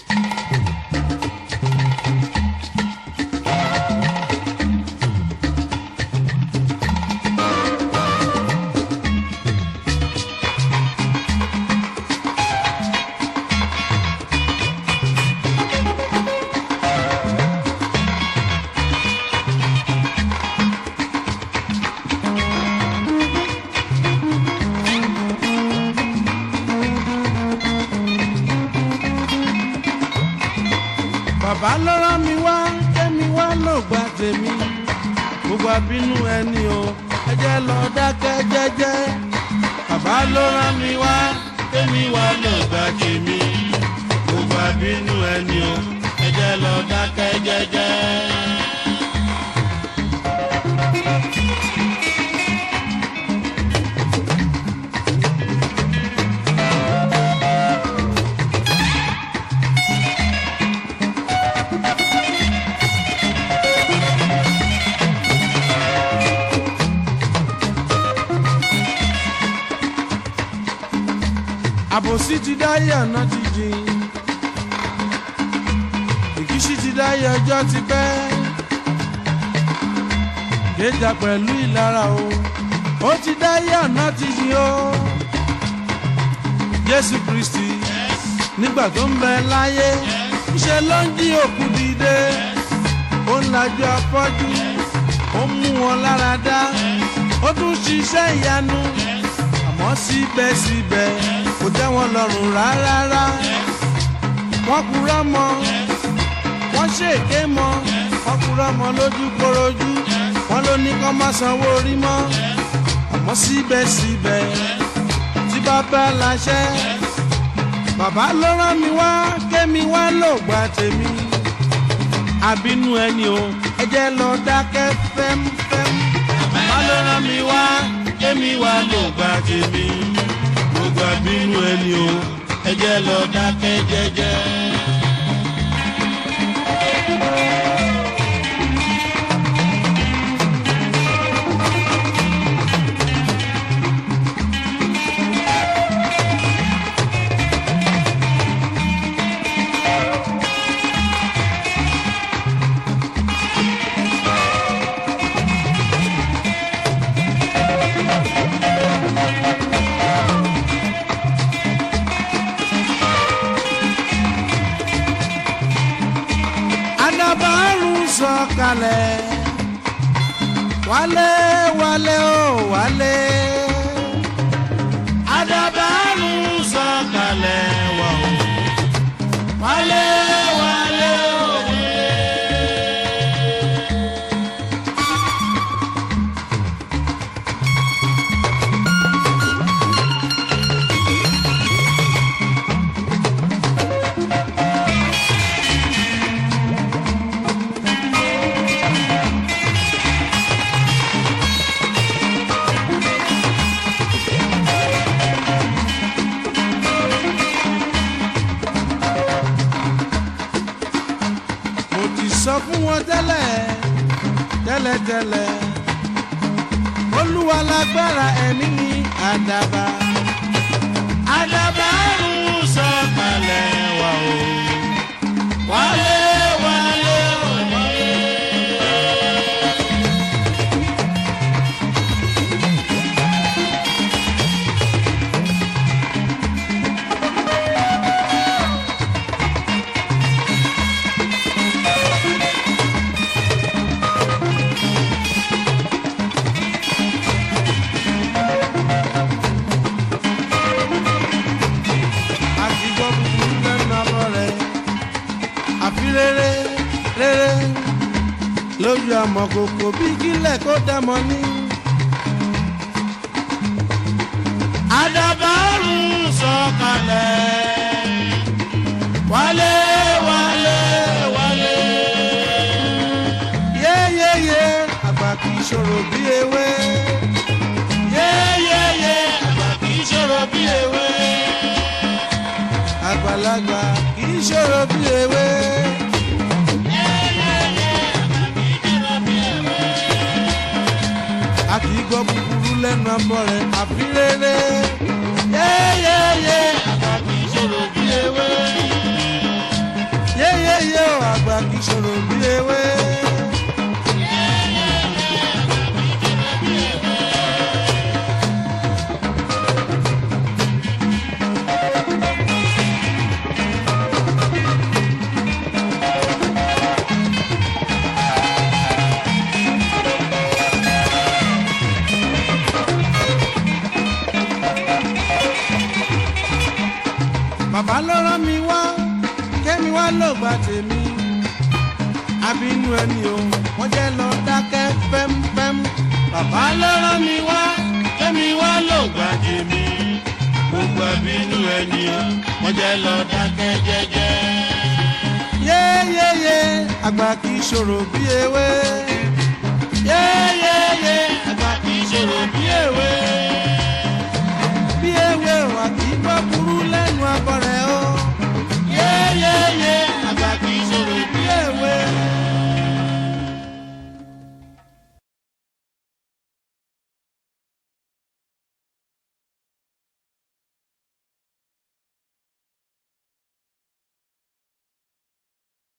bàbá ló rán mi wá kémi wá ló gba tèmi gbogbo àbínú ẹni o ẹ jẹ́ lọ dákẹ́ jẹ́jẹ́ bàbá ló rán mi wá kémi wá ló gba tèmi gbogbo àbínú ẹni o ẹ jẹ́ lọ dákẹ́ jẹ́jẹ́. àbòsí ti dáyé ọ̀nà ti jìn ìkíṣí ti dáyé ọjọ́ ti pẹ́ kéjà pẹ̀lú ìlara o ó ti dáyé ọ̀nà ti jìn o jésù kristi nígbà tó ń bẹ láyé ṣe ló ń jí òkú dìde ó ń lajú afọ́jú ó mú wọn lára dá ó tún ṣiṣẹ́ ìyanu àmọ́ síbẹ̀síbẹ̀ kò tẹ́ wọn lọ́rùn rárá. wọ́n kúrò mọ́ wọ́n ṣèké mọ́ wọ́n kúrò mọ́ lójú korojú wọ́n ló ní kọ́ má sanwó orí mọ́ àmọ́ síbẹ̀síbẹ̀ tí bàbá láṣẹ bàbá ló rán mi wá kémi wá lò gbà tèmi àbínú ẹni o ẹ jẹ́ lọ dákẹ́ fẹ́mfẹ́m bàbá ló rán mi wá kémi wá lò gbà tèmi gbogbo àbínú ẹni o ẹ jẹ́ lọ dákẹ́ jẹ́jẹ́. adabaru sọ̀kalẹ̀ wálé wálé o wálé adabaru sọ̀kalẹ̀ wà o wálé wálé o wálé. mo ti sọ fún wọn tẹ́lẹ̀ tẹ́lẹ̀tẹ́lẹ̀ olúwa lágbára ẹ̀mí mi àdàbà àdàbà ń sọ̀kalẹ̀ wá o wálé wálé o wálé. àti gbọ́ búburú lẹ́nu abọ́ rẹ̀ àfi rere rere lójú àmọ̀kòkò bí kílẹ̀ kó dàmọ́ ní. àdàbàrù sọ̀kalẹ̀ wálé wálé wálé. yéyéyé àgbà kì í ṣòro bí ewé. yéyéyé àgbà kì í ṣòro bí ewé àgbàlagbà kì í ṣòro bí ewé. a kì í gbọ́ búburú lẹ́nu abọ́ rẹ̀ àfi rere. yéyéyé àgbà kì í ṣòro bí ewé. bàbá ló rán mi wá kẹ́mi wá ló gba tèmi àbínú ẹni o wọ́n jẹ́ lọ dákẹ́ fẹ́mfẹ́m bàbá ló rán mi wá kẹ́mi wá ló gba tèmi gbogbo àbínú ẹni o wọ́n jẹ́ lọ dákẹ́ jẹ́jẹ́. yéyéyé àgbà kì í ṣòro bí ewé yéyéyé àgbà kì í ṣòro bí ewé.